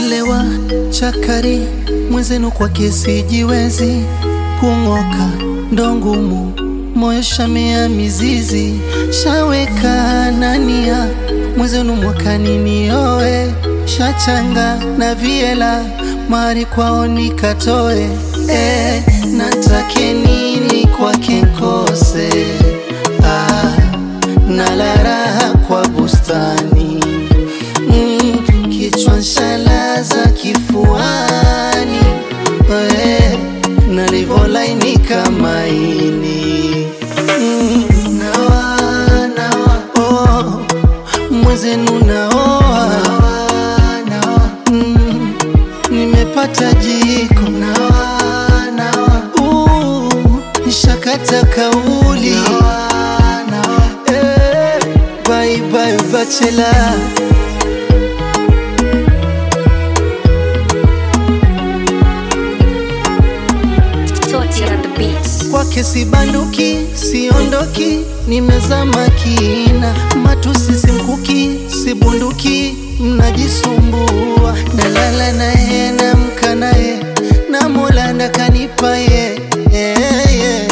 nimelewa chakari mwenzenu kwa kesi jiwezi kung'oka ndo ngumu moyo shamea mizizi shaweka nania mwenzenu mwakani nioe shachanga na viela mari kwao nikatoe eh, natake nini kwake nkose ah, nalaraha kwa bustani mm, kichwa nshalaza kifuani eh, nalivolainika maini mm, nawa, nawa, oh, mwezenu naoa mm, nimepata jiko Uh, nishakata kauli Eh, bye bye bachelor Torture at the beats. kwake sibanduki siondoki nimezama kina matusi simkuki sibunduki mnajisumbua nalala naye namka naye na mola ndakanipa ye yeah, yeah.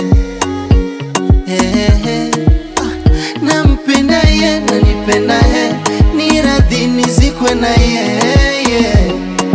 yeah. Ah, nampenda ye nanipenda ye ni radhi nizikwe na ye yeah.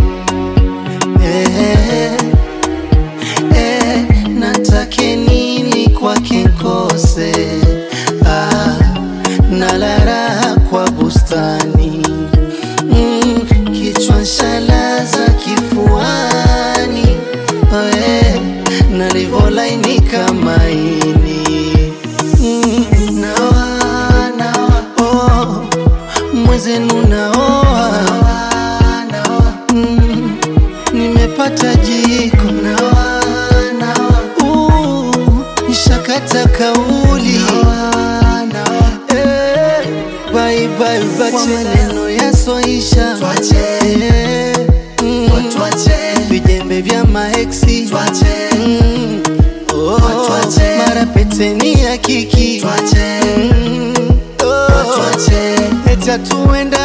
yeah. Eh, natake nini kwake nkose ah, nalaraha kwa bustani mm, kichwa nshalaza kifuani eh, nalivolainika maini mm, nawa, nawa, oh, mwezenu naoa mm, nimepata jiko Uh, nishakata kauli Eh, bye bye bache. Kwa maneno yasoisha Eh, mm, vijembe vya maeksi Mm, oh, mara peteni ya kiki Mm, oh, eta tuenda